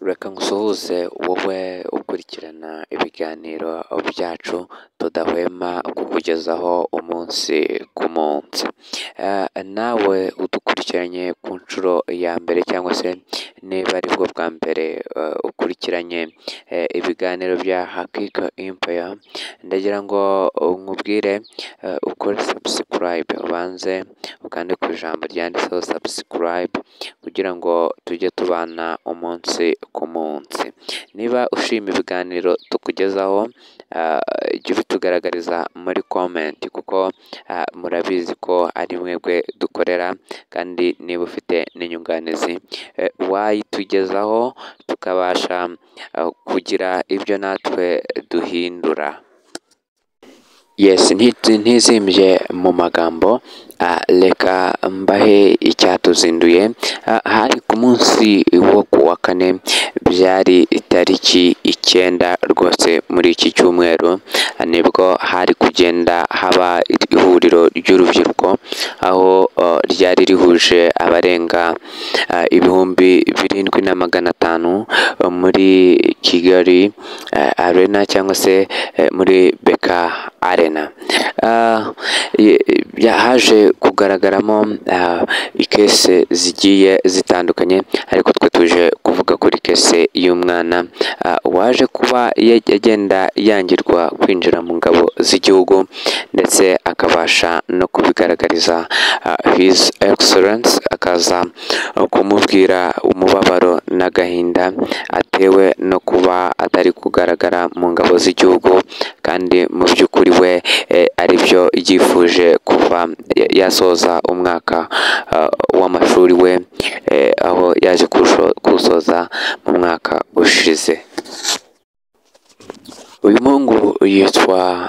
Reka ngusuhuze wowe ukurikirana ibiganiro byacu tudahwema kukugezaho umunsi ku munsi, nawe udukurikiranye ku nshuro ya mbere cyangwa se niba aribwo bwa mbere ukurikiranye ibiganiro bya Hakika Empire, ndagira ngo nkubwire ukore subscribe, ubanze ukande ku ijambo ryanditseho subscribe kugira ngo tujye tubana umunsi ku munsi, niba ushima ibiganiro tukugezaho jya ubitugaragariza muri comment kuko murabizi ko ari mwebwe dukorera kandi niba ufite n'inyunganizi wayitugezaho tukabasha kugira ibyo natwe duhindura. Yes ntizimbye mu magambo reka mbahe icyatuzinduye, hari ku munsi wo ku wa kane byari itariki icyenda rwose muri iki cyumweru, nibwo hari kugenda haba ihuriro ry'urubyiruko aho ryari rihuje abarenga ibihumbi birindwi na magana atanu muri Kigali Arena cyangwa se muri BK Arena, haje kugaragaramo ikese zigiye zitandukanye ariko twe tuje kuvuga kuri kese y'umwana waje kuba agenda yangirwa kwinjira mu ngabo z'igihugu ndetse akabasha no kubigaragariza His Excellence akaza kumubwira umubabaro n'agahinda atewe no kuba atari kugaragara mu ngabo z'igihugu kandi mu by'ukuri we ari byo yifuje kuva yasoza umwaka w'amashuri we aho yaje kuwusoza mu mwaka ushize. Uyu muhungu yitwa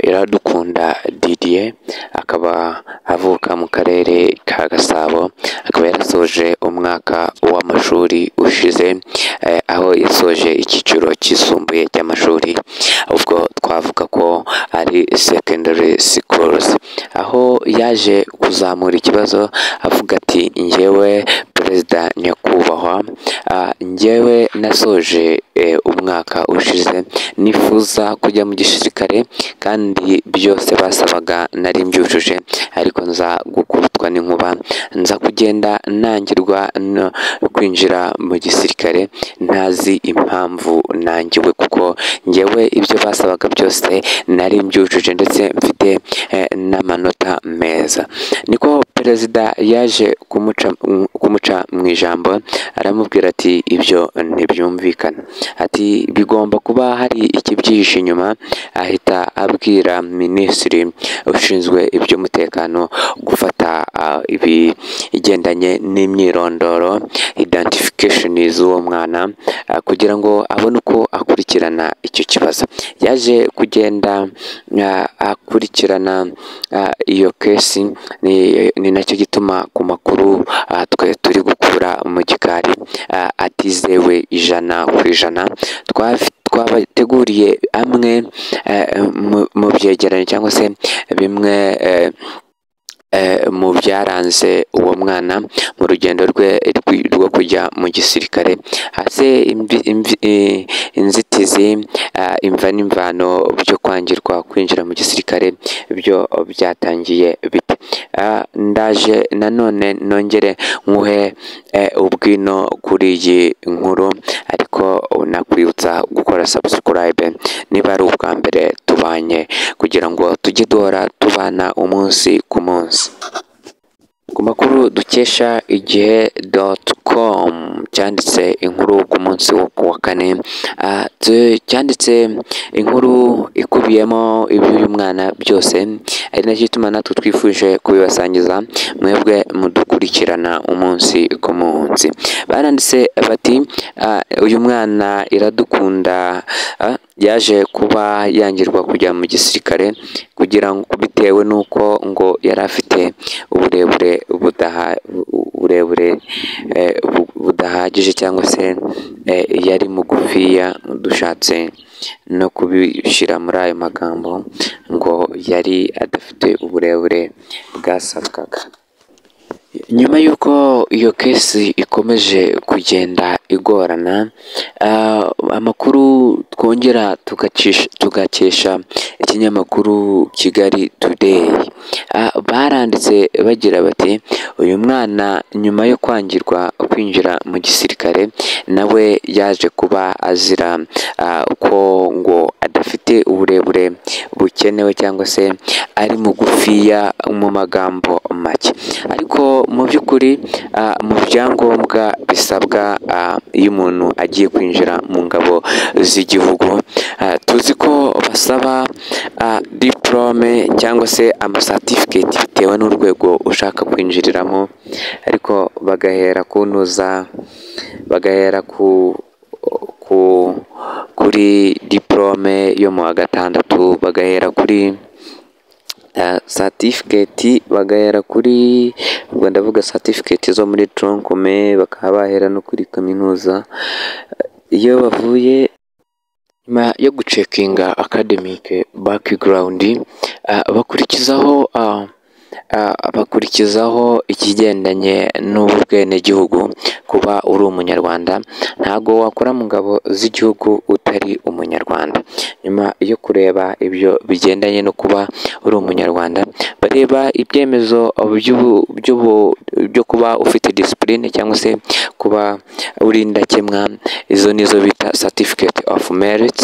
Iradukunda Didier akaba avuka mu karere ka Gasabo, akaba yarasoje umwaka w'amashuri ushize aho yasoje icyiciro cyisumbuye cy'amashuri, ubwo twavuga ko ari secondary schools, aho yaje kuzamura ikibazo avuga ati njyewe perezida nyakubahwa, njyewe nasoje umwaka ushize nifuza kujya mu gisirikare kandi byose basabaga nari mbyujuje ariko nza gukubitwa n'inkuba, nza kugenda ntangirwa no kwinjira mu gisirikare ntazi impamvu nangiwe kuko njyewe ibyo basabaga byose nari mbyujuje ndetse mfite n'amanota meza, niko perezida yaje kumuca mu ijambo aramubwira ati ibyo ntibyumvikana, ati bigomba kuba hari ikibyihishe inyuma, ahita abwira minisitiri ushinzwe iby'umutekano gufata ibigendanye n'imyirondoro identification z'uwo mwana kugira ngo abone uko akurikirana icyo kibazo, yaje kugenda akurikirana iyo kesi ni nacyo gituma ku makuru twe turi gukura mu gikari atizewe ijana ku ijana, twabateguriye amwe mu byegeranyo cyangwa se bimwe mu byaranze uwo mwana mu rugendo rwe rwo kujya mu gisirikare, hasi inzitizi imva n'imvano byo kwangirwa kwinjira mu gisirikare byo byatangiye bite, ndaje nanone nongere nywuhe ubwino kuri iyi nkuru ariko nakwibutsa gukora subscribe niba ari ubwa mbere tubanye kugira ngo tujye duhora tubana umunsi ku munsi. Ku makuru dukesha igihe doti komu cyanditse inkuru ku munsi wo ku wa kane, cyanditse inkuru ikubiyemo iby'uyu mwana byose, ari nacyo gituma natwe twifuje kubibasangiza mwebwe mudukurikirana umunsi ku munsi, baranditse bati uyu mwana Iradukunda yaje kuba yangirwa kujya mu gisirikare kugira ngo bitewe n'uko ngo yari afite uburebure burebure budahagije cyangwa se yari mugufiya, dushatse no kubishyira muri ayo magambo ngo yari adafite uburebure bwasabwaga. nyuma y'uko iyo kesi ikomeje kugenda igorana ah, amakuru twongera tugacisha- tugakesha ikinyamakuru kigali today Ah, baranditse bagira bati uyu mwana nyuma yo kwangirwa kwinjira mu gisirikare nawe yaje kuba azira ah, ko ngo adafite uburebure bukenewe cyangwa se ari mugufiya mu magambo make ariko mu by'ukuri ah, mu byangombwa bisabwa ah, iyo umuntu agiye kwinjira mu ngabo z'igihugu Ah, tuzi ko basaba ah, diporome cyangwa se amasatifiketi bitewe n'urwego ushaka kwinjiriramo ariko bagahera kunuza bagahera ku ku kuri diporome yo mu wa gatandatu bagahera kuri satifiketi bagahera kuri ubwo ndavuga satifiketi zo muri toronkome bakaba bahera no kuri kaminuza iyo bavuye nyuma yo gucekinga akademike bakigarawundi bakurikizaho ah, ah, bakurikizaho ikigendanye n'ubwenegihugu kuba uri umunyarwanda ntago wakora mu ngabo z'igihugu utari umunyarwanda nyuma yo kureba ibyo bigendanye no kuba uri umunyarwanda bareba ibyemezo by'ubu- by'ubu- byo kuba ufite disipurine cyangwa se kuba uri indakemwa izo nizo bita certificate of merit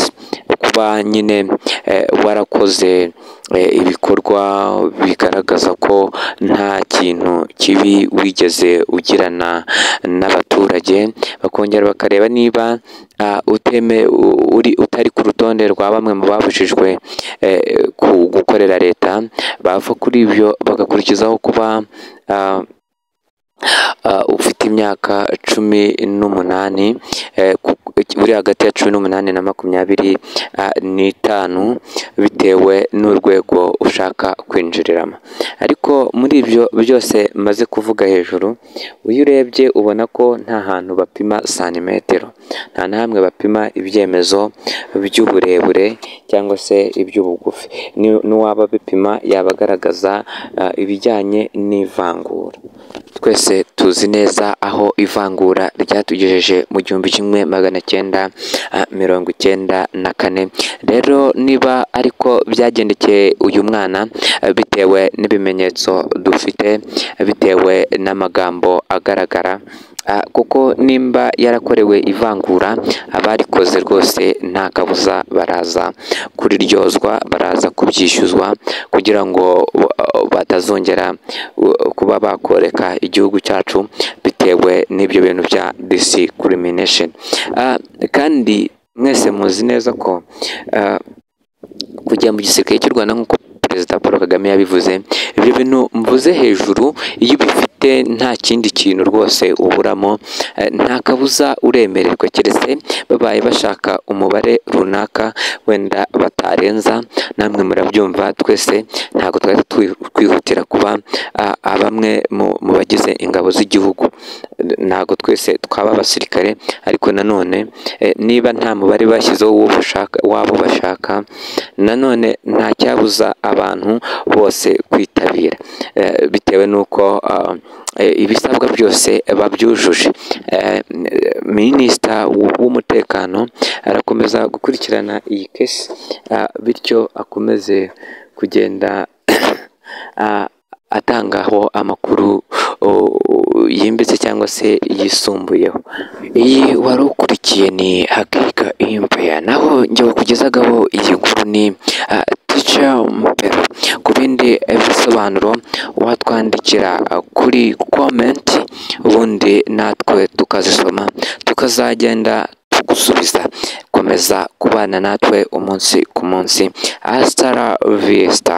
kuba nyine eh, warakoze eh, ibikorwa bigaragaza ko nta kintu kibi wigeze ugirana n'abaturage bakongera bakareba niba ah, uteme u- uri utari ku rutonde rwa bamwe mu babujijwe eh, ku- gukorera leta bava kuri ibyo bagakurikizaho kuba ah, ah, ufite imyaka cumi n'umunani eh, ku- uri hagati ya cumi n'umunani na makumyabiri ah, n'itanu bitewe n'urwego ushaka kwinjiriramo ariko muri ibyo byose maze kuvuga hejuru iyo urebye ubona ko nta hantu bapima santimetero nta na hamwe bapima ibyemezo by'uburebure cyangwa se iby'ubugufi Ni- n'uwaba bipima yaba agaragaza ah, ibijyanye n'ivangura twese tuzi neza aho ivangura ryatugejeje mu gihumbi kimwe magana cyenda ah, mirongo icyenda na kane rero niba ariko byagendekeye uyu mwana ah, bitewe n'ibimenyetso dufite ah, bitewe n'amagambo agaragara ah, kuko nimba yarakorewe ivangura abarikoze rwose nta kabuza baraza kuriryozwa baraza kubyishyuzwa kugira ngo uh, batazongera uh, kuba bakoreka igihugu cyacu bitewe n'ibyo bintu bya discrimination Ah, kandi mwese muzi neza ko ah, kujya mu gisirikare cy'u rwanda nk'uko perezida paul kagame yabivuze ibyo bintu mvuze hejuru iyo ubifite nta kindi kintu rwose uburamo eh, nta kabuza uremererwa keretse babaye bashaka umubare runaka wenda batarenza namwe murabyumva twese ntabwo twari twi- twihutira kuba ah, ah, bamwe mu- mu bagize ingabo z'igihugu ntabwo twese twaba abasirikare ariko nanone eh, niba nta mubare bashyizeho uwo bashaka wabo bashaka nanone nta cyabuza abantu bose kwitabira eh, bitewe n'uko ah, eh, ibisabwa byose babyujuje Eh, minisita w- w'umutekano arakomeza gukurikirana iyi kesi ah, bityo akomeze kugenda ah, atangaho amakuru o, yimbitse cyangwa se yisumbuyeho iyi wari ukurikiye ni hakika ihimpuya naho njye bakugezagaho iyi nkuru ni ah, Ticha Mbero ku bindi bisobanuro watwandikira ah, kuri komenti ubundi natwe tukazisoma tukazagenda tugusubiza komeza kubana natwe umunsi ku munsi asitara viyesita